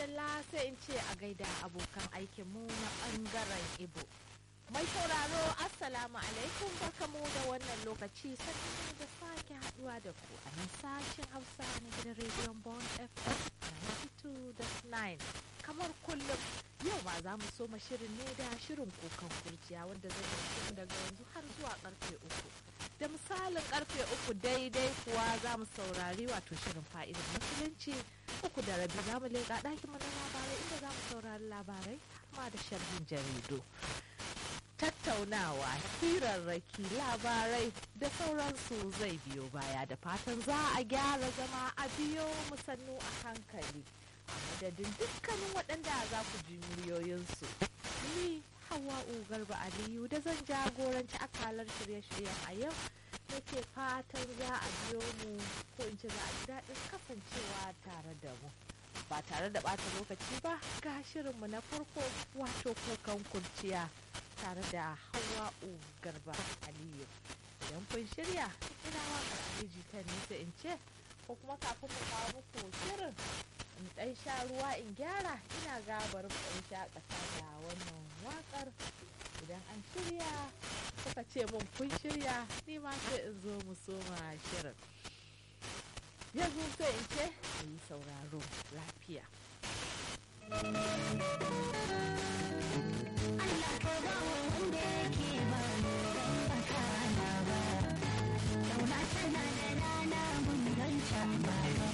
madalla sai in ce a gaida abokan aikinmu na ɓangaren ibo mai sauraro assalamu alaikum barkamu da wannan lokaci sannan da sake haduwa da ku a nan sashen hausa na gidan rediyon bon fm 92.9 kamar kullum yau ma za mu soma shirin ne da shirin kukan kurciya wanda zai yi daga yanzu har zuwa karfe uku da misalin karfe uku daidai kuwa za mu saurari wato shirin fa'idar musulunci uku da rabi za mu leƙa ɗakin mana labarai inda za mu saurari labarai ma da sharhin jaridu tattaunawa hirarraki labarai da sauransu zai biyo baya da fatan za a gyara zama a biyo musannu a hankali a madadin dukkanin waɗanda za ku ji muryoyinsu ni hawa'u garba aliyu da zan jagoranci akalar shirye-shiryen a yau nake fatan za a biyo mu ko in ce za a ji daɗin kasancewa tare da mu ba tare da ɓata lokaci ba ga shirinmu na farko wato kukan kurciya tare da hawa'u garba aliyu idan kun shirya ina waƙar aliji ta nisa in ce ko kuma kafin mu kawo muku shirin in ɗan sha ruwa in gyara ina gabar ɗan shakata da wannan waƙar idan an shirya kuka ce mun kun shirya ni ma sai in zo mu soma shirin yanzu sai in ce yi sauraro lafiya.